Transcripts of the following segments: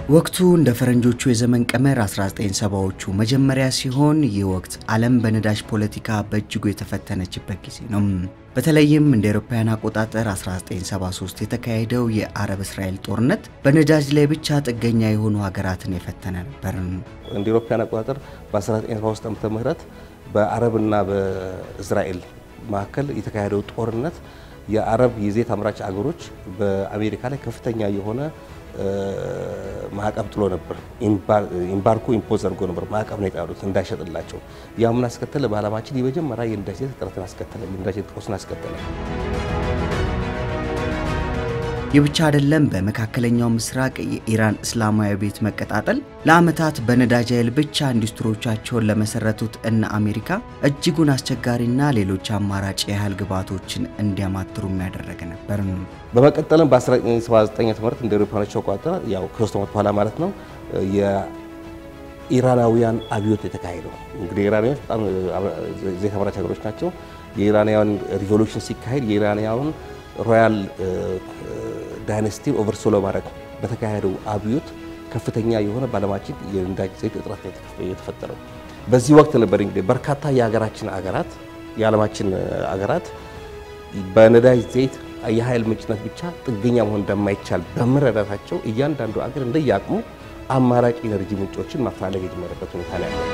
ወቅቱ እንደ ፈረንጆቹ የዘመን ቀመር 1970ዎቹ መጀመሪያ ሲሆን ይህ ወቅት ዓለም በነዳጅ ፖለቲካ በእጅጉ የተፈተነችበት ጊዜ ነው። በተለይም እንደ አውሮፓውያን አቆጣጠር 1973 የተካሄደው የአረብ እስራኤል ጦርነት በነዳጅ ላይ ብቻ ጥገኛ የሆኑ ሀገራትን የፈተነ ነበር። እንደ አውሮፓውያን አቆጣጠር በ1973 ዓመተ ምህረት በአረብና በእስራኤል መካከል የተካሄደው ጦርነት የአረብ የዘይት አምራች አገሮች በአሜሪካ ላይ ከፍተኛ የሆነ ማዕቀብ ጥሎ ነበር። ኢምባርጎ ኢምፖዝ አድርጎ ነበር። ማዕቀብ ነው የጣሉት እንዳይሸጥላቸው። ያ ምን አስከተለ? በዓለማችን የመጀመሪያ የነዳጅ ዘይት እጥረትን አስከተለ። የነዳጅ ዘይት ቀውስን አስከተለ። ይህ ብቻ አይደለም። በመካከለኛው ምስራቅ የኢራን እስላማዊ ቤት መቀጣጠል ለዓመታት በነዳጅ ኃይል ብቻ ኢንዱስትሪዎቻቸውን ለመሰረቱት እነ አሜሪካ እጅጉን አስቸጋሪና ሌሎች አማራጭ የኃይል ግብዓቶችን እንዲያማትሩ የሚያደረገ ነበር። በመቀጠልም በ1979 ትምህርት እንደ አውሮፓውያን አቆጣጠር ያው ከሶስት ዓመት በኋላ ማለት ነው የኢራናውያን አብዮት የተካሄደው። እንግዲህ ኢራናውያን በጣም ዘይት አምራች ሀገሮች ናቸው። የኢራናውያን ሪቮሉሽን ሲካሄድ የኢራናውያን ሮያል ዳይነስቲ ኦቨርሶ ለማድረግ በተካሄደው አብዮት ከፍተኛ የሆነ በዓለማችን የነዳጅ ዘይት እጥረት የተፈጠረው። በዚህ ወቅት ነበር እንግዲህ በርካታ የሀገራችን አገራት የዓለማችን አገራት በነዳጅ ዘይት የኃይል ምንጭነት ብቻ ጥገኛ መሆን እንደማይቻል በመረዳታቸው እያንዳንዱ አገር እንደየአቅሙ አማራጭ ኢነርጂ ምንጮችን ማፈላለግ የጀመረበት ሁኔታ ላይ ያለው።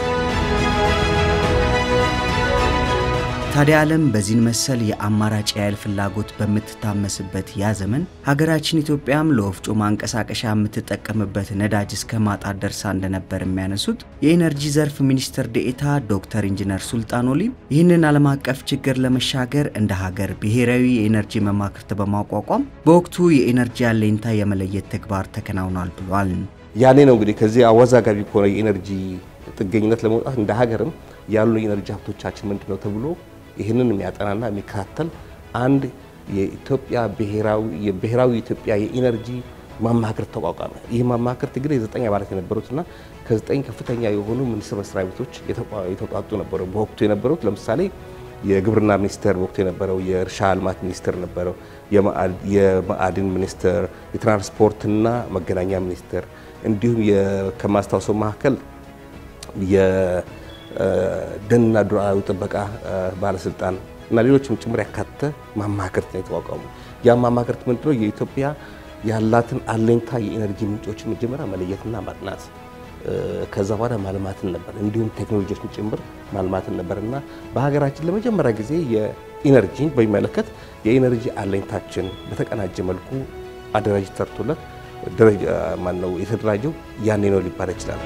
ታዲያ ዓለም በዚህን መሰል የአማራጭ የኃይል ፍላጎት በምትታመስበት ያ ዘመን ሀገራችን ኢትዮጵያም ለወፍጮ ማንቀሳቀሻ የምትጠቀምበት ነዳጅ እስከ ማጣት ደርሳ እንደነበር የሚያነሱት የኢነርጂ ዘርፍ ሚኒስትር ዴኤታ ዶክተር ኢንጂነር ሱልጣን ኦሊ ይህንን ዓለም አቀፍ ችግር ለመሻገር እንደ ሀገር ብሔራዊ የኢነርጂ መማክርት በማቋቋም በወቅቱ የኢነርጂ አለኝታ የመለየት ተግባር ተከናውኗል ብሏል። ያኔ ነው እንግዲህ ከዚህ አወዛጋቢ ከሆነ የኢነርጂ ጥገኝነት ለመውጣት እንደ ሀገርም ያሉ የኢነርጂ ሀብቶቻችን ምንድን ነው ተብሎ ይህንን የሚያጠናና የሚከታተል አንድ የኢትዮጵያ ብሔራዊ የኢትዮጵያ የኢነርጂ ማማክርት ተቋቋመ። ይህ ማማክርት እንግዲህ የዘጠኝ አባላት የነበሩትና ከዘጠኝ ከፍተኛ የሆኑ ሚኒስቴር መስሪያ ቤቶች የተውጣጡ ነበሩ። በወቅቱ የነበሩት ለምሳሌ የግብርና ሚኒስቴር በወቅቱ የነበረው፣ የእርሻ ልማት ሚኒስቴር ነበረው፣ የማዕድን ሚኒስቴር፣ የትራንስፖርትና መገናኛ ሚኒስቴር እንዲሁም ከማስታወሰው መካከል ደንና ዱር አራዊት ጥበቃ ባለስልጣን እና ሌሎችም ጭምር ያካተተ ማማክርት ነው የተቋቋሙ። ያ ማማክርት ምንድነው? የኢትዮጵያ ያላትን አለኝታ የኢነርጂ ምንጮችን መጀመሪያ መለየትና ማጥናት፣ ከዛ በኋላ ማልማትን ነበር። እንዲሁም ቴክኖሎጂዎችን ጭምር ማልማትን ነበር እና በሀገራችን ለመጀመሪያ ጊዜ የኢነርጂን በሚመለከት የኢነርጂ አለኝታችን በተቀናጀ መልኩ አደራጅ ተርቶለት ደረጃ ማነው የተደራጀው ያኔ ነው ሊባል ይችላል።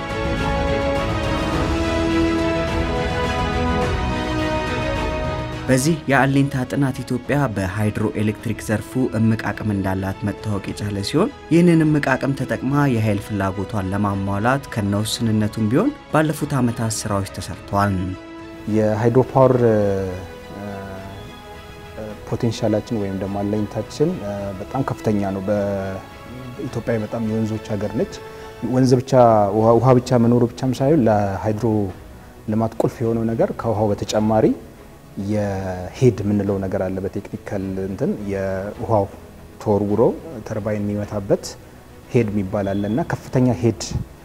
በዚህ የአለኝታ ጥናት ኢትዮጵያ በሃይድሮ ኤሌክትሪክ ዘርፉ እምቅ አቅም እንዳላት መታወቅ የቻለ ሲሆን ይህንን እምቅ አቅም ተጠቅማ የኃይል ፍላጎቷን ለማሟላት ከነውስንነቱም ቢሆን ባለፉት ዓመታት ስራዎች ተሰርተዋል። የሃይድሮ ፓወር ፖቴንሻላችን ወይም ደግሞ አለኝታችን በጣም ከፍተኛ ነው። በኢትዮጵያ በጣም የወንዞች ሀገር ነች። ወንዝ ብቻ ውሃ ብቻ መኖሩ ብቻም ሳይሆን ለሃይድሮ ልማት ቁልፍ የሆነው ነገር ከውሃው በተጨማሪ የሄድ የምንለው ነገር አለ። በቴክኒካል እንትን የውሃው ተወርውሮ ተርባይን የሚመታበት ሄድ የሚባል አለ እና ከፍተኛ ሄድ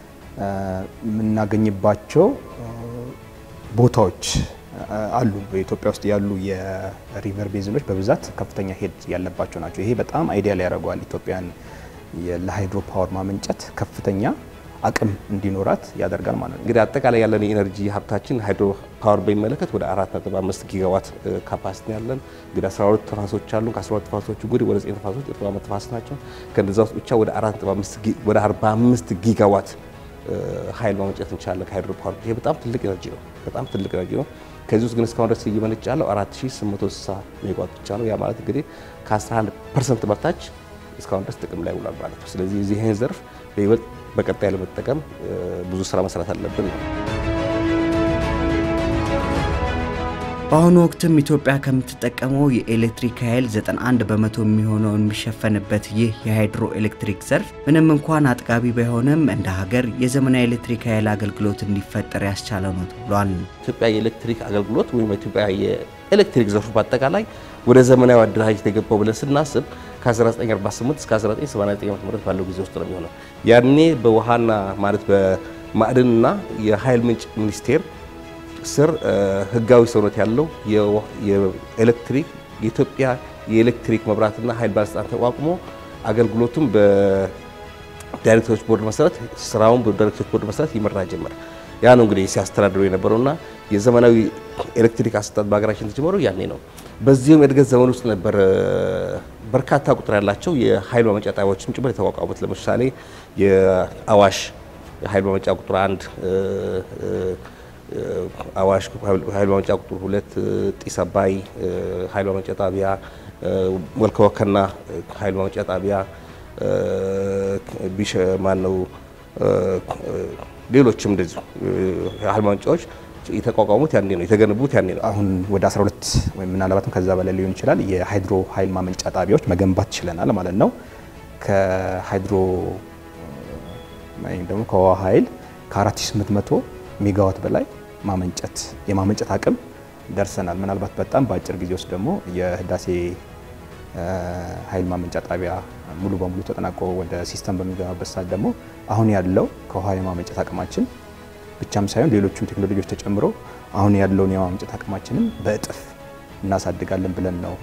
የምናገኝባቸው ቦታዎች አሉ። በኢትዮጵያ ውስጥ ያሉ የሪቨር ቤዝኖች በብዛት ከፍተኛ ሄድ ያለባቸው ናቸው። ይሄ በጣም አይዲያል ያደርገዋል ኢትዮጵያን ለሃይድሮ ፓወር ማመንጨት ከፍተኛ አቅም እንዲኖራት ያደርጋል ማለት ነው። እንግዲህ አጠቃላይ ያለን የኤነርጂ ሀብታችን ሃይድሮ ፓወር በሚመለከት ወደ 4.5 ጊጋዋት ካፓሲቲ ያለን እንግዲህ 12 ተፋሶች አሉ። ከ12 ተፋሶቹ እንግዲህ ወደ 9 ተፋሶች እርጥበታማ ተፋሰስ ናቸው። ከነዛ ውስጥ ብቻ ወደ 4.5 ወደ 45 ጊጋዋት ኃይል ማመንጨት እንችላለን ከሃይድሮ ፓወር። ይሄ በጣም ትልቅ ኤነርጂ ነው። በጣም ትልቅ ኤነርጂ ነው። ከዚህ ውስጥ ግን እስካሁን ድረስ እየመነጨ ያለው 4860 ሜጋዋት ብቻ ነው። ያ ማለት እንግዲህ ከ11 ፐርሰንት በታች እስካሁን ድረስ ጥቅም ላይ ውሏል ማለት ነው። ስለዚህ ይህን ዘርፍ በይበልጥ በቀጣይ ለመጠቀም ብዙ ስራ መስራት አለብን ነው። በአሁኑ ወቅትም ኢትዮጵያ ከምትጠቀመው የኤሌክትሪክ ኃይል 91 በመቶ የሚሆነው የሚሸፈንበት ይህ የሃይድሮ ኤሌክትሪክ ዘርፍ ምንም እንኳን አጥጋቢ ባይሆንም እንደ ሀገር የዘመናዊ ኤሌክትሪክ ኃይል አገልግሎት እንዲፈጠር ያስቻለ ነው ተብሏል። ኢትዮጵያ የኤሌክትሪክ አገልግሎት ወይም ኢትዮጵያ የኤሌክትሪክ ዘርፉ በአጠቃላይ ወደ ዘመናዊ አደረጃጀት የገባው ብለን ስናስብ ከ1948 እስከ 1989 ዓ.ም ባለው ጊዜ ውስጥ ነው የሚሆነው። ያኔ በውሃና ማለት በማዕድንና የኃይል ምንጭ ሚኒስቴር ስር ህጋዊ ሰውነት ያለው የኤሌክትሪክ የኢትዮጵያ የኤሌክትሪክ መብራትና ኃይል ባለስልጣን ተቋቁሞ አገልግሎቱም በዳይሬክተሮች ቦርድ መሰረት ስራውን በዳይሬክተሮች ቦርድ መሰረት ይመራ ጀመር። ያ ነው እንግዲህ ሲያስተዳድሩ የነበረውና የዘመናዊ ኤሌክትሪክ አሰጣጥ በሀገራችን የተጀመረው ያኔ ነው። በዚህም የእድገት ዘመን ውስጥ ነበር በርካታ ቁጥር ያላቸው የኃይል ማመንጫ ጣቢያዎችም ጭምር የተቋቋሙት። ለምሳሌ የአዋሽ የኃይል ማመንጫ ቁጥር አንድ አዋሽ ኃይል ማመንጫ ቁጥር ሁለት ጢስ አባይ ኃይል ማመንጫ ጣቢያ፣ ወልካ ወከና ኃይል ማመንጫ ጣቢያ ቢሸ ማነው ሌሎችም እንደዚሁ ኃይል ማመንጫዎች የተቋቋሙት ያኔ ነው፣ የተገነቡት ያኔ ነው። አሁን ወደ 12 ወይም ምናልባትም ከዛ በላይ ሊሆን ይችላል የሃይድሮ ኃይል ማመንጫ ጣቢያዎች መገንባት ችለናል ማለት ነው። ከሃይድሮ ወይም ደግሞ ከውሃ ኃይል ከ4800 ሜጋዋት በላይ ማመንጨት የማመንጨት አቅም ደርሰናል። ምናልባት በጣም በአጭር ጊዜ ውስጥ ደግሞ የህዳሴ ኃይል ማመንጫ ጣቢያ ሙሉ በሙሉ ተጠናቆ ወደ ሲስተም በሚገባበት ሰዓት ደግሞ አሁን ያለው ከውሃ የማመንጨት አቅማችን ብቻም ሳይሆን ሌሎችም ቴክኖሎጂዎች ተጨምሮ አሁን ያለውን የማመንጨት አቅማችንም በእጥፍ እናሳድጋለን ብለን ነው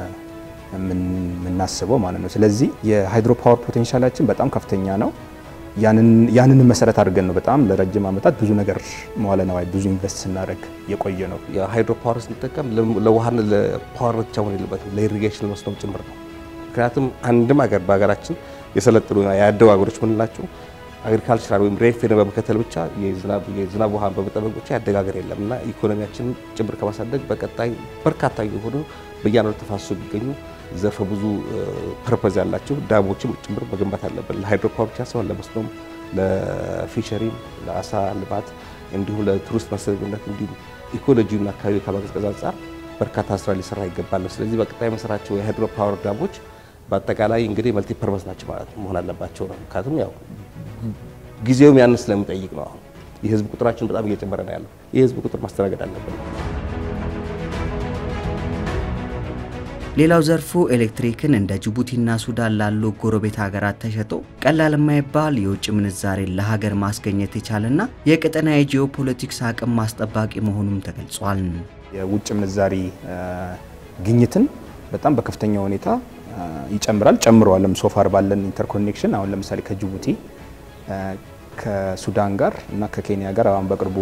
የምናስበው ማለት ነው። ስለዚህ የሃይድሮ ፓወር ፖቴንሻላችን በጣም ከፍተኛ ነው። ያንን መሰረት አድርገን ነው በጣም ለረጅም ዓመታት ብዙ ነገር መዋለ ነዋይ ብዙ ኢንቨስት ስናደርግ የቆየ ነው። የሃይድሮ ፓወር ስንጠቀም ለውሃና ለፓወር ብቻ መሆን የለበትም ለኢሪጌሽን መስኖም ጭምር ነው። ምክንያቱም አንድም ሀገር በሀገራችን የሰለጠኑ ያደጉ ሀገሮች ምንላቸው አግሪካልቸራል ወይም ሬፌን በመከተል ብቻ የዝናብ ውሃን በመጠበቅ ብቻ ያደገ ሀገር የለም እና ኢኮኖሚያችንን ጭምር ከማሳደግ በቀጣይ በርካታ የሆኑ በየዓመቱ ተፋሰሱ ቢገኙ ዘርፈ ብዙ ፐርፐዝ ያላቸው ዳሞችም ጭምር መገንባት አለብን። ለሃይድሮ ፓወር ብቻ ሳይሆን ለመስኖም፣ ለፊሸሪም፣ ለአሳ ልማት እንዲሁም ለቱሪስት መስህብነት እንዲሁም ኢኮሎጂና አካባቢ ከማቀዝቀዝ አንጻር በርካታ ስራ ሊሰራ ይገባል ነው። ስለዚህ በቀጣይ መሰራቸው የሃይድሮ ፓወር ዳሞች በአጠቃላይ እንግዲህ መልቲ ፐርፐዝ ናቸው ማለት መሆን አለባቸው ነው። ምክንያቱም ያው ጊዜውም ያንን ስለሚጠይቅ ነው። አሁን የህዝብ ቁጥራችን በጣም እየጨመረ ነው ያለው። የህዝብ ቁጥር ማስተናገድ አለብን። ሌላው ዘርፉ ኤሌክትሪክን እንደ ጅቡቲና ሱዳን ላሉ ጎረቤት ሀገራት ተሸጦ ቀላል የማይባል የውጭ ምንዛሬን ለሀገር ማስገኘት የቻለና የቀጠና የጂኦፖለቲክስ አቅም ማስጠባቂ መሆኑም ተገልጿል። የውጭ ምንዛሪ ግኝትን በጣም በከፍተኛ ሁኔታ ይጨምራል፣ ጨምረዋልም። ሶፋር ባለን ኢንተርኮኔክሽን አሁን ለምሳሌ ከጅቡቲ ከሱዳን ጋር እና ከኬንያ ጋር አሁን በቅርቡ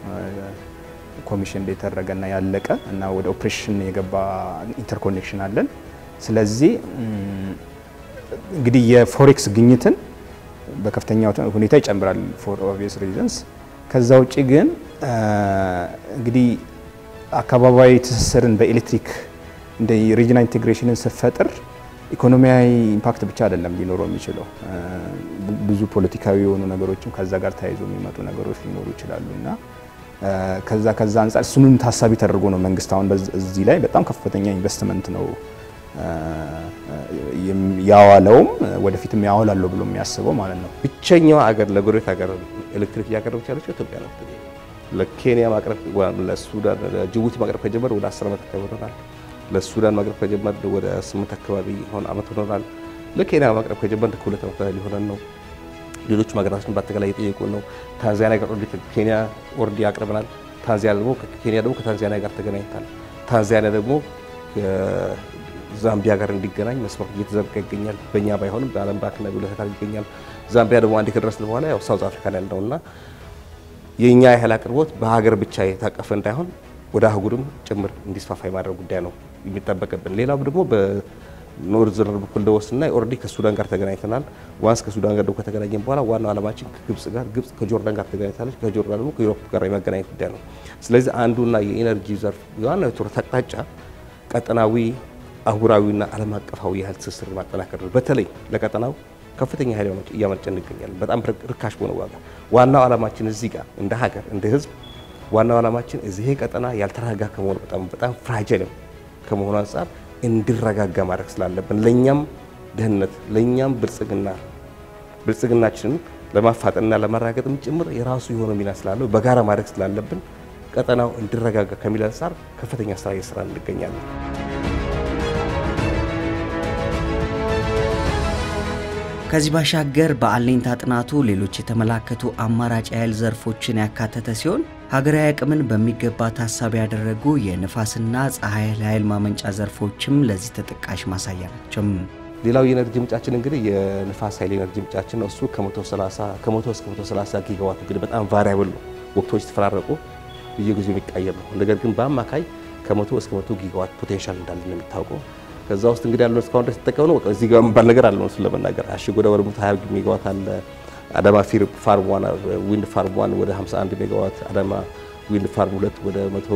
ኮሚሽን የተደረገና ያለቀ እና ወደ ኦፕሬሽን የገባ ኢንተርኮኔክሽን አለን። ስለዚህ እንግዲህ የፎሬክስ ግኝትን በከፍተኛ ሁኔታ ይጨምራል ፎር ኦብቪየስ ሪዝንስ። ከዛ ውጭ ግን እንግዲህ አካባቢያዊ ትስስርን በኤሌክትሪክ እንደ ሪጅናል ኢንቴግሬሽንን ስፈጥር ኢኮኖሚያዊ ኢምፓክት ብቻ አይደለም ሊኖረው የሚችለው ብዙ ፖለቲካዊ የሆኑ ነገሮችም ከዛ ጋር ተያይዞ የሚመጡ ነገሮች ሊኖሩ ይችላሉ እና ከዛ ከዛ አንጻር እሱንም ታሳቢ ተደርጎ ነው መንግስት አሁን እዚህ ላይ በጣም ከፍተኛ ኢንቨስትመንት ነው ያዋለውም ወደፊትም ያዋላለሁ ብሎ የሚያስበው ማለት ነው። ብቸኛው አገር ለጎረቤት ሀገር ኤሌክትሪክ እያቀረበች ያለችው ኢትዮጵያ ነው። ለኬንያ ማቅረብ ለሱዳን ለጅቡቲ ማቅረብ ከጀመረ ወደ 10 ዓመት አካባቢ ሆኖናል። ለሱዳን ማቅረብ ከጀመረ ወደ 8 አካባቢ ሆን ዓመት ሆኖናል። ለኬንያ ማቅረብ ከጀመረ ከሁለት ዓመት በላይ ሊሆነን ነው። ሌሎች ሀገራችን በአጠቃላይ እየጠየቁ ነው። ታንዛኒያ ጋር ኦልሬዲ ኬንያ ኦልሬዲ አቅርበናል። ታንዛኒያ ደግሞ ኬንያ ደግሞ ከታንዛኒያ ጋር ተገናኝታል። ታንዛኒያ ደግሞ ዛምቢያ ጋር እንዲገናኝ መስመር እየተዘረጋ ይገኛል። በእኛ ባይሆንም በዓለም ባንክና በሁለት አካል ይገኛል። ዛምቢያ ደግሞ አንድ ከደረስን በኋላ ያው ሳውዝ አፍሪካ ላይ ያለውና የእኛ የኃይል አቅርቦት በሀገር ብቻ የታቀፈ እንዳይሆን ወደ አህጉርም ጭምር እንዲስፋፋ የማድረግ ጉዳይ ነው የሚጠበቅብን። ሌላው ደግሞ በኖርዘርን በኩል ደወስና ኦልሬዲ ከሱዳን ጋር ተገናኝተናል። ዋንስ ከሱዳን ጋር ደግሞ ከተገናኘን በኋላ ዋናው ዓላማችን ከግብጽ ጋር ግብጽ ከጆርዳን ጋር ተገናኝታለች። ከጆርዳን ደግሞ ከዩሮፕ ጋር የማገናኘት ጉዳይ ነው። ስለዚህ አንዱና የኢነርጂ ዘርፍ ዋናው የትኩረት አቅጣጫ ቀጠናዊ አህጉራዊና ዓለም አቀፋዊ የኃይል ትስስር ማጠናከር ነው። በተለይ ለቀጠናው ከፍተኛ ኃይል እያመነጨን እንገኛለን፣ በጣም ርካሽ በሆነ ዋጋ። ዋናው ዓላማችን እዚህ ጋር እንደ ሀገር እንደ ህዝብ ዋናው ዓላማችን እዚህ ቀጠና ያልተረጋጋ ከመሆኑ በጣም በጣም ፍራጃይል ከመሆኑ አንጻር እንዲረጋጋ ማድረግ ስላለብን ለእኛም ደህንነት ለእኛም ብልጽግና ብልጽግናችንን ለማፋጠንና ለማረጋገጥም ጭምር የራሱ የሆነ ሚና ስላለው በጋራ ማድረግ ስላለብን ቀጠናው እንዲረጋጋ ከሚል አንጻር ከፍተኛ ስራ እየሰራን እንገኛለን። ከዚህ ባሻገር በአለኝታ ጥናቱ ሌሎች የተመላከቱ አማራጭ የኃይል ዘርፎችን ያካተተ ሲሆን ሀገራዊ አቅምን በሚገባ ታሳቢ ያደረጉ የንፋስና ፀሐይ ኃይል ማመንጫ ዘርፎችም ለዚህ ተጠቃሽ ማሳያ ናቸው። ሌላው የኤነርጂ ምንጫችን እንግዲህ የንፋስ ኃይል ኤነርጂ ምንጫችን ነው። እሱ ከ130 ከ100 እስከ 130 ጊጋዋት እንግዲህ በጣም ቫሪያብል ነው። ወቅቶች ተፈራረቁ በየጊዜው የሚቀየር ነው። ነገር ግን በአማካይ ከ100 እስከ 100 ጊጋዋት ፖቴንሻል እንዳለ ነው የሚታወቀው። ከዛ ውስጥ እንግዲህ ያለው እስካሁን ድረስ የተጠቀሙ ነው። እዚህ ጋር የሚባል ነገር አለ እሱን ለመናገር አሽጎ ወደ 120 ሜጋዋት አለ። አዳማ ፊር ፋርም ዋን ዊንድ ፋርም ዋን ወደ 51 ሜጋዋት፣ አዳማ ዊንድ ፋርም ሁለት ወደ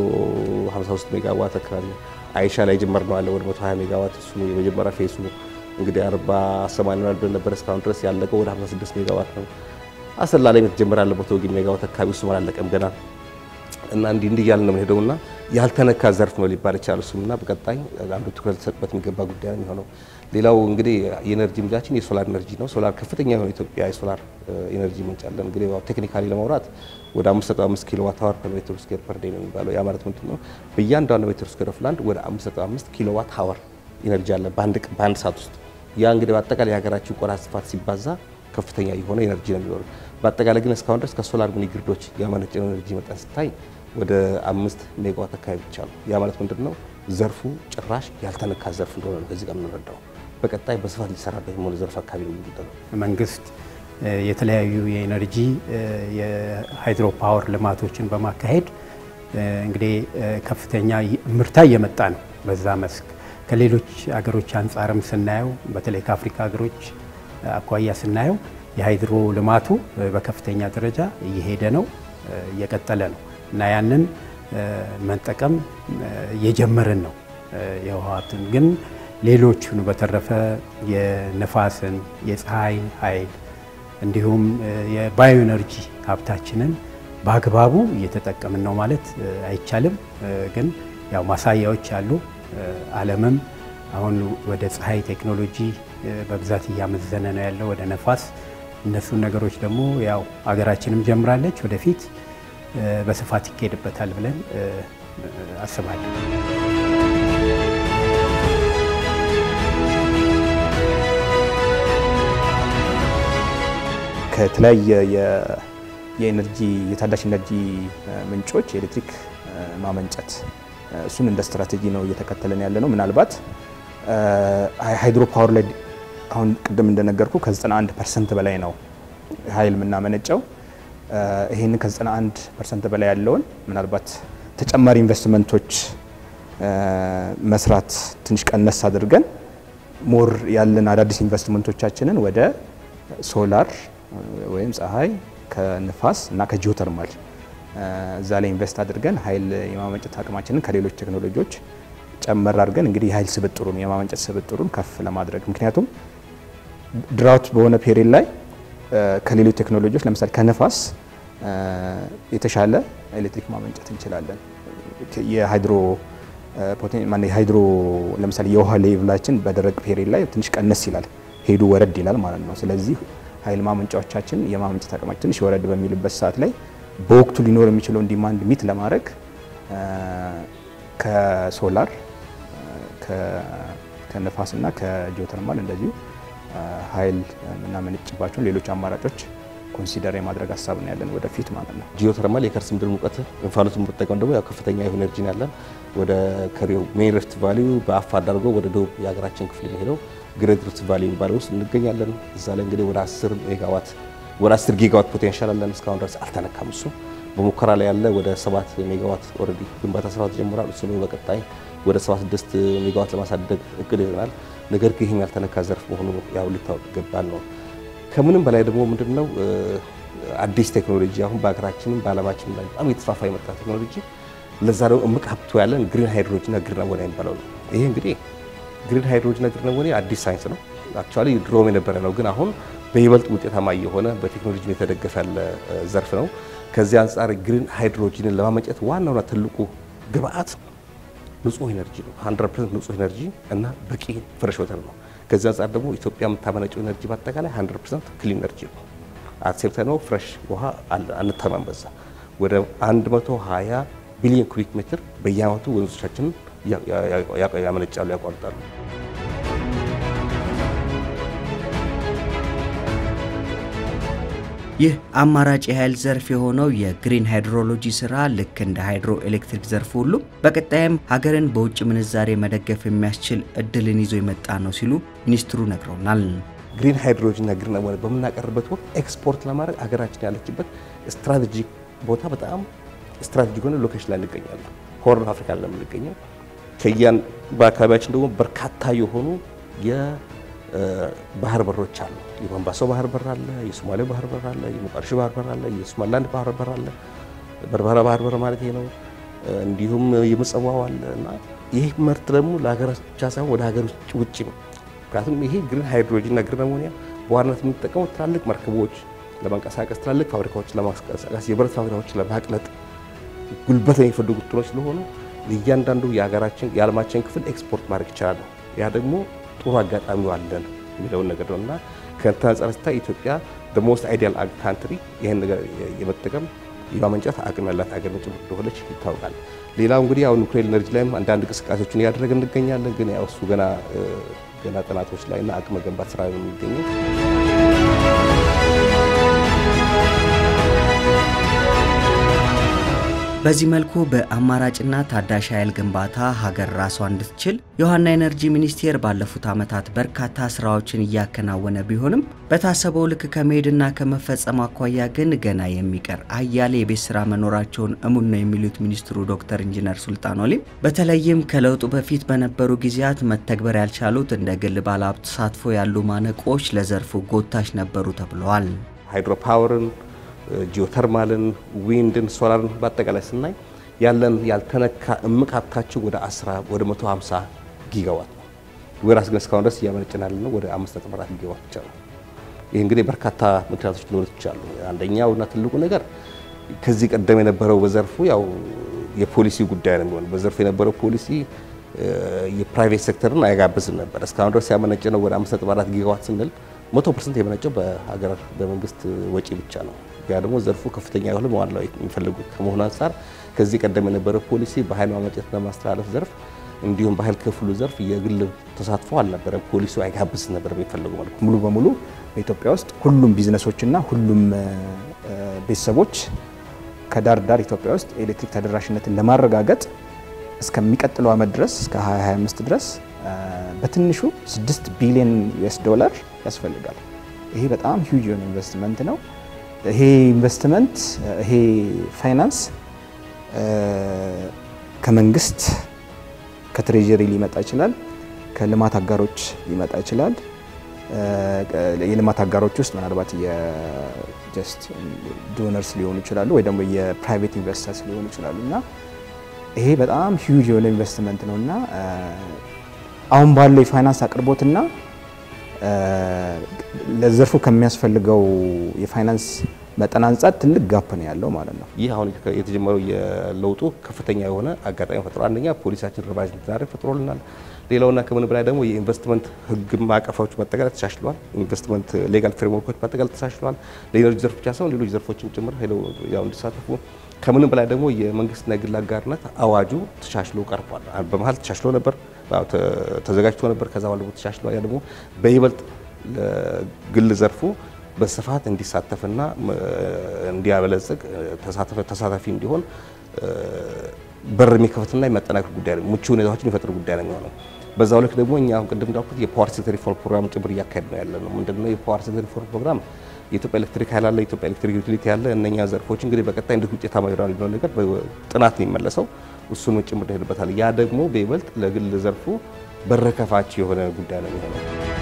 153 ሜጋዋት አካባቢ፣ አይሻ ላይ ጀመር ነው አለ ወደ 120 ሜጋዋት። እሱ የመጀመሪያ ፌሱ እንግዲህ 40 80 ብለን ነበር እስካሁን ድረስ ያለቀው ወደ 56 ሜጋዋት ነው። አሰላ ላይ የተጀመረ ያለ 100 ሜጋዋት አካባቢ እሱም አላለቀም ገና እና እንዲህ እንዲህ እያልን ነው የምንሄደውና ያልተነካ ዘርፍ ነው ሊባል ይችላል። እሱምና በቀጣይ አንዱ ትኩረት ሊሰጥበት የሚገባ ጉዳይ ነው የሚሆነው። ሌላው እንግዲህ የኤነርጂ ምንጫችን የሶላር ኤነርጂ ነው። ሶላር ከፍተኛ የሆነ ኢትዮጵያ የሶላር ኤነርጂ ምንጭ አለን። እንግዲህ ቴክኒካሊ ለማውራት ወደ 5.5 ኪሎ ዋት አወር ፐር ሜትር ስኩዌር ፐር ዴይ ነው የሚባለው። ያ ማለት ምንድን ነው? በእያንዳንዱ ሜትር ስኩዌር ኦፍ ላንድ ወደ 5.5 ኪሎ ዋት አወር ኤነርጂ አለ በአንድ ሰዓት ውስጥ። ያ እንግዲህ በአጠቃላይ የሀገራችን ቆዳ ስፋት ሲባዛ ከፍተኛ የሆነ ኤነርጂ ነው የሚኖረው። በአጠቃላይ ግን እስካሁን ድረስ ከሶላር ሚኒ ግሪዶች ያመነጨው ኤነርጂ መጠን ስታይ ወደ አምስት ሜጋዋት አካባቢ ብቻ ነው። ያ ማለት ምንድን ነው? ዘርፉ ጭራሽ ያልተነካ ዘርፍ እንደሆነ ነው ከዚህ ጋር የምንረዳው። በቀጣይ በስፋት ሊሰራበት የሆነ ዘርፍ አካባቢ ነው የሚጠለው። መንግስት የተለያዩ የኤነርጂ የሃይድሮ ፓወር ልማቶችን በማካሄድ እንግዲህ ከፍተኛ ምርታ እየመጣ ነው። በዛ መስክ ከሌሎች ሀገሮች አንጻርም ስናየው በተለይ ከአፍሪካ ሀገሮች አኳያ ስናየው የሃይድሮ ልማቱ በከፍተኛ ደረጃ እየሄደ ነው፣ እየቀጠለ ነው እና ያንን መጠቀም እየጀመርን ነው። የውሃትን ግን ሌሎቹን በተረፈ የነፋስን፣ የፀሐይ ኃይል እንዲሁም የባዮ ኤነርጂ ሀብታችንን በአግባቡ እየተጠቀምን ነው ማለት አይቻልም። ግን ያው ማሳያዎች አሉ። ዓለምም አሁን ወደ ፀሐይ ቴክኖሎጂ በብዛት እያመዘነ ነው ያለው፣ ወደ ነፋስ። እነሱን ነገሮች ደግሞ ያው አገራችንም ጀምራለች ወደፊት በስፋት ይካሄድበታል ብለን አስባለሁ። ከተለያየ የኤነርጂ የታዳሽ ኤነርጂ ምንጮች የኤሌክትሪክ ማመንጨት እሱን እንደ ስትራቴጂ ነው እየተከተለን ያለ ነው። ምናልባት ሃይድሮ ፓወር ላይ አሁን ቅድም እንደነገርኩ ከ91 ፐርሰንት በላይ ነው ኃይል የምናመነጨው። ይህንን ከ91 ፐርሰንት በላይ ያለውን ምናልባት ተጨማሪ ኢንቨስትመንቶች መስራት ትንሽ ቀነስ አድርገን ሞር ያለን አዳዲስ ኢንቨስትመንቶቻችንን ወደ ሶላር ወይም ፀሐይ ከንፋስ እና ከጂኦተርማል እዛ ላይ ኢንቨስት አድርገን ኃይል የማመንጨት አቅማችንን ከሌሎች ቴክኖሎጂዎች ጨመር አድርገን እንግዲህ የኃይል ስብጥሩን የማመንጨት ስብጥሩን ከፍ ለማድረግ ምክንያቱም ድራውት በሆነ ፔሪድ ላይ ከሌሎች ቴክኖሎጂዎች ለምሳሌ ከነፋስ የተሻለ ኤሌክትሪክ ማመንጨት እንችላለን። የሃይድሮ የሃይድሮ ለምሳሌ የውሃ ሌቭላችን በደረቅ ፔሪድ ላይ ትንሽ ቀነስ ይላል፣ ሄዱ ወረድ ይላል ማለት ነው። ስለዚህ ኃይል ማመንጫዎቻችን የማመንጨት አቅማችን ትንሽ ወረድ በሚልበት ሰዓት ላይ በወቅቱ ሊኖር የሚችለውን ዲማንድ ሚት ለማድረግ ከሶላር ከነፋስና ከጂኦተርማል እንደዚሁ ኃይል የምናመነጭባቸውን ሌሎች አማራጮች ኮንሲደር የማድረግ ሀሳብ ነው ያለን ወደፊት ማለት ነው። ጂኦተርማል የከርስ ምድር ሙቀት እንፋሎቱን መጠቀም ደግሞ ያው ከፍተኛ የሆነ ኤነርጂ ነው ያለን። ወደ ከሪው ሜን ሪፍት ቫሊዩ በአፋር አድርጎ ወደ ደቡብ የሀገራችን ክፍል የሚሄደው ግሬት ሪፍት ቫሊዩ የሚባለው ውስጥ እንገኛለን። እዛ ላይ እንግዲህ ወደ 10 ሜጋዋት ወደ 10 ጊጋዋት ፖቴንሻል አለን። እስካሁን ድረስ አልተነካም። እሱ በሙከራ ላይ ያለ ወደ 7 ሜጋዋት ኦልሬዲ ግንባታ ስራው ተጀምሯል። እሱ ነው በቀጣይ ወደ 76 ሜጋዋት ለማሳደግ እቅድ ይዘናል። ነገር ግን ይህም ያልተነካ ዘርፍ መሆኑ ያው ሊታወቅ ይገባል ነው። ከምንም በላይ ደግሞ ምንድነው አዲስ ቴክኖሎጂ አሁን በሀገራችንም በዓለማችንም ላይ በጣም እየተስፋፋ የመጣ ቴክኖሎጂ ለዛ ደግሞ እምቅ ሀብቶ ያለን ግሪን ሃይድሮጅንና ግሪን አሞኒያ የሚባለው ነው። ይሄ እንግዲህ ግሪን ሃይድሮጅንና ግሪን አሞኒያ አዲስ ሳይንስ ነው። አክቹዋሊ ድሮም የነበረ ነው፣ ግን አሁን በይበልጥ ውጤታማ የሆነ በቴክኖሎጂ የተደገፈ ያለ ዘርፍ ነው። ከዚህ አንጻር ግሪን ሃይድሮጅንን ለማመንጨት ዋናውና ትልቁ ግብአት ንጹህ ኤነርጂ ነው። 100% ንጹህ ኤነርጂ እና በቂ ፍሬሽ ወተር ነው። ከዚህ አንጻር ደግሞ ኢትዮጵያ የምታመነጨው ኤነርጂ በአጠቃላይ 100% ክሊን ኤነርጂ ነው። አክሴፕት ነው። ፍሬሽ ውሃ አንተማም። በዛ ወደ 120 ቢሊዮን ኩቢክ ሜትር በየአመቱ ወንዞቻችንን ያመነጫሉ፣ ያቋርጣሉ። ይህ አማራጭ የኃይል ዘርፍ የሆነው የግሪን ሃይድሮሎጂ ስራ ልክ እንደ ሃይድሮ ኤሌክትሪክ ዘርፍ ሁሉ በቀጣይም ሀገርን በውጭ ምንዛሬ መደገፍ የሚያስችል እድልን ይዞ የመጣ ነው ሲሉ ሚኒስትሩ ነግረውናል። ግሪን ሃይድሮጅን እና ግሪን አሞኒያ በምናቀርብበት ወቅት ኤክስፖርት ለማድረግ ሀገራችን ያለችበት ስትራቴጂክ ቦታ በጣም ስትራቴጂክ የሆነ ሎኬሽን ላይ እንገኛለን። ሆርን አፍሪካ ላይ የምንገኘው ከያን በአካባቢያችን ደግሞ በርካታ የሆኑ የባህር በሮች አሉ። የሞምባሳ ባህር በር አለ፣ የሶማሌው ባህር በር አለ፣ የሞቃዲሾ ባህር በር አለ፣ የሶማሊላንድ ባህር በር አለ። በርበራ ባህር በር ማለት ይሄ ነው። እንዲሁም የምጽዋው አለ እና ይህ ምርት ደግሞ ለሀገር ብቻ ሳይሆን ወደ ሀገር ውጭ ነው። ምክንያቱም ይሄ ግሪን ሃይድሮጅን እና ግሪን አሞኒያ በዋናነት የምንጠቀመው ትላልቅ መርከቦች ለማንቀሳቀስ፣ ትላልቅ ፋብሪካዎችን ለማንቀሳቀስ፣ የብረት ፋብሪካዎችን ለማቅለጥ ጉልበት የሚፈልጉ ጥሎች ስለሆኑ ለእያንዳንዱ የሀገራችን የዓለማችን ክፍል ኤክስፖርት ማድረግ ይችላል። ያ ደግሞ ጥሩ አጋጣሚው አለን የሚለውን ነገር ነው እና ከእንትን አንጻር ስታይ ኢትዮጵያ ሞስት አይዲያል ካንትሪ ይህን ነገር የመጠቀም የማመንጨት አቅም ያላት ሀገር ነጭ እንደሆነች ይታወቃል። ሌላው እንግዲህ ያው ኑክሌር ኤነርጂ ላይም አንዳንድ እንቅስቃሴዎችን እያደረገ እንገኛለን። ግን ያው እሱ ገና ገና ጥናቶች ላይ እና አቅም መገንባት ስራ ነው የሚገኘው። በዚህ መልኩ በአማራጭና ታዳሽ ኃይል ግንባታ ሀገር ራሷን እንድትችል የውሃና ኤነርጂ ሚኒስቴር ባለፉት ዓመታት በርካታ ስራዎችን እያከናወነ ቢሆንም በታሰበው ልክ ከመሄድና ከመፈጸም አኳያ ግን ገና የሚቀር አያሌ የቤት ስራ መኖራቸውን እሙን ነው የሚሉት ሚኒስትሩ ዶክተር ኢንጂነር ሱልጣን ኦሊም በተለይም ከለውጡ በፊት በነበሩ ጊዜያት መተግበር ያልቻሉት እንደ ግል ባለሀብት ተሳትፎ ያሉ ማነቆች ለዘርፉ ጎታች ነበሩ ተብለዋል። ሃይድሮ ፓወርን ጂኦተርማልን፣ ዊንድን፣ ሶላርን በአጠቃላይ ስናይ ያለን ያልተነካ እምቅ ሀብታችን ወደ 10 ወደ 150 ጊጋዋት ነው። ወራስ ግን እስካሁን ድረስ እያመነጨን ያለነው ወደ 5.4 ጊጋዋት ብቻ ነው። ይህ እንግዲህ በርካታ ምክንያቶች ሊኖሩት ይችላሉ። አንደኛው እና ትልቁ ነገር ከዚህ ቀደም የነበረው በዘርፉ ያው የፖሊሲ ጉዳይ ነው የሚሆነው። በዘርፉ የነበረው ፖሊሲ የፕራይቬት ሴክተርን አይጋብዝም ነበር። እስካሁን ድረስ ያመነጨ ነው ወደ 5.4 ጊጋዋት ስንል መቶ ፐርሰንት የመነጨው በሀገር በመንግስት ወጪ ብቻ ነው። ያ ደግሞ ዘርፉ ከፍተኛ የሆነ መዋዕለ የሚፈልጉ ከመሆኑ አንጻር ከዚህ ቀደም የነበረው ፖሊሲ በኃይል ማመንጨትና ማስተላለፍ ዘርፍ እንዲሁም በኃይል ክፍሉ ዘርፍ የግል ተሳትፎ አልነበረም። ፖሊሲው አይጋብዝ ነበር የሚፈልጉ መልኩ ሙሉ በሙሉ በኢትዮጵያ ውስጥ ሁሉም ቢዝነሶችና ሁሉም ቤተሰቦች ከዳር ዳር ኢትዮጵያ ውስጥ የኤሌክትሪክ ተደራሽነትን ለማረጋገጥ እስከሚቀጥለው ዓመት ድረስ እስከ 2025 ድረስ በትንሹ 6 ቢሊዮን ዩኤስ ዶላር ያስፈልጋል። ይሄ በጣም ሂውጅ የሆነ ኢንቨስትመንት ነው። ይሄ ኢንቨስትመንት ይሄ ፋይናንስ ከመንግስት ከትሬጀሪ ሊመጣ ይችላል፣ ከልማት አጋሮች ሊመጣ ይችላል። የልማት አጋሮች ውስጥ ምናልባት የጀስት ዶነርስ ሊሆኑ ይችላሉ ወይ ደግሞ የፕራይቬት ኢንቨስተርስ ሊሆኑ ይችላሉ እና ይሄ በጣም ሂውጅ የሆነ ኢንቨስትመንት ነው እና አሁን ባለው የፋይናንስ አቅርቦትና ለዘርፉ ከሚያስፈልገው የፋይናንስ መጠን አንጻር ትልቅ ጋፕ ነው ያለው ማለት ነው። ይህ አሁን የተጀመረው የለውጡ ከፍተኛ የሆነ አጋጣሚ ፈጥሯል። አንደኛ ፖሊሳችን ሪቫይዝ እንድናደርግ ፈጥሮልናል። ሌላውና ከምን በላይ ደግሞ የኢንቨስትመንት ሕግ ማዕቀፎች በአጠቃላይ ተሻሽለዋል። ኢንቨስትመንት ሌጋል ፍሬምወርኮች በአጠቃላይ ተሻሽለዋል። ለኢነርጂ ዘርፍ ብቻ ሳይሆን ሌሎች ዘርፎችም ጭምር ሄደው ያው እንዲሳተፉ ከምንም በላይ ደግሞ የመንግስትና የግል አጋርነት አዋጁ ተሻሽሎ ቀርቧል። በመሀል ተሻሽሎ ነበር ተዘጋጅቶ ነበር። ከዛ በኋላ ተሻሽሎ ያ ደግሞ በይበልጥ ለግል ዘርፉ በስፋት እንዲሳተፍና እንዲያበለጽግ ተሳታፊ እንዲሆን በር የሚከፍትና የማጠናከር ጉዳይ ነው። ምቹ ሁኔታዎችን የሚፈጥር ጉዳይ ነው የሚሆነው። በዛው ልክ ደግሞ እኛ አሁን ቅድም እንዳልኩት የፓወር ሴክተር ሪፎርም ፕሮግራም ጭምር እያካሄድ ነው ያለ ነው። ምንድነው የፓወር ሴክተር ሪፎርም ፕሮግራም? የኢትዮጵያ ኤሌክትሪክ ኃይል አለ፣ የኢትዮጵያ ኤሌክትሪክ ዩቲሊቲ ያለ እነኛ ዘርፎች እንግዲህ በቀጣይ እንዴት ውጤታማ ይሆናል የሚለው ነገር ጥናት ነው የሚመለሰው። እሱን ጭምር ይሄድበታል። ያ ደግሞ በይበልጥ ለግል ዘርፉ በር ከፋች የሆነ ጉዳይ ነው የሚሆነው።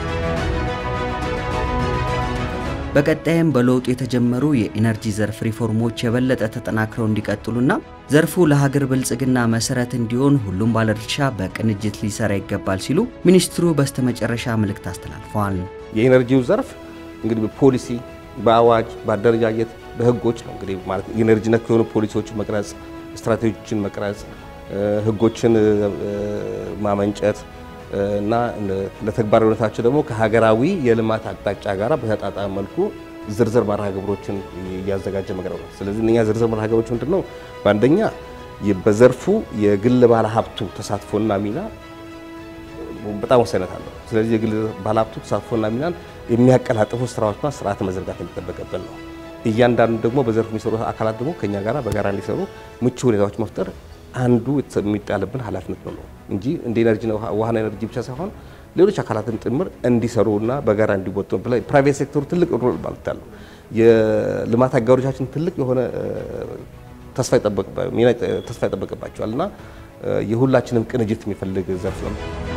በቀጣይም በለውጡ የተጀመሩ የኢነርጂ ዘርፍ ሪፎርሞች የበለጠ ተጠናክረው እንዲቀጥሉና ዘርፉ ለሀገር ብልጽግና መሰረት እንዲሆን ሁሉም ባለድርሻ በቅንጅት ሊሰራ ይገባል ሲሉ ሚኒስትሩ በስተመጨረሻ መልእክት አስተላልፈዋል። የኢነርጂው ዘርፍ እንግዲህ በፖሊሲ በአዋጅ በአደረጃጀት በህጎች ነው እንግዲህ ማለት ኢነርጂ ነክ የሆኑ ፖሊሲዎችን መቅረጽ፣ ስትራቴጂዎችን መቅረጽ፣ ህጎችን ማመንጨት እና ለተግባራዊነታቸው ደግሞ ከሀገራዊ የልማት አቅጣጫ ጋር በተጣጣመ መልኩ ዝርዝር መርሃ ግብሮችን እያዘጋጀ መቅረብ ነው። ስለዚህ እነኛ ዝርዝር መርሃ ግብሮች ምንድን ነው? በአንደኛ በዘርፉ የግል ባለ ሀብቱ ተሳትፎና ሚና በጣም ወሳኝነት አለው። ስለዚህ የግል ባለ ሀብቱ ተሳትፎና ሚናን የሚያቀላጥፉ ስራዎችና ስርዓት መዘርጋት የሚጠበቅብን ነው። እያንዳንዱ ደግሞ በዘርፍ የሚሰሩ አካላት ደግሞ ከኛ ጋር በጋራ እንዲሰሩ ምቹ ሁኔታዎች መፍጠር አንዱ የሚጣልብን ኃላፊነት ነው እንጂ እንደ ኤነርጂ ውሃና ኤነርጂ ብቻ ሳይሆን ሌሎች አካላትን ጭምር እንዲሰሩና በጋራ እንዲወጡ ፕራይቬት ሴክተሩ ትልቅ ሮል ማለት አለው። የልማት አጋሮቻችን ትልቅ የሆነ ተስፋ ይጠበቅባቸዋል እና የሁላችንም ቅንጅት የሚፈልግ ዘርፍ ነው።